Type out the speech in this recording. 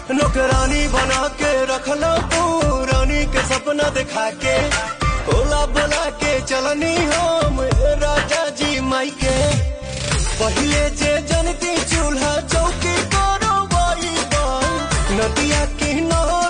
नौकरानी बना के रखला तू रानी के सपना दिखा के ओला बोला के चलनी हम ए राजा जी माई के पहिले जे जनती चूल्हा चौकी करो बाई नदिया किनारे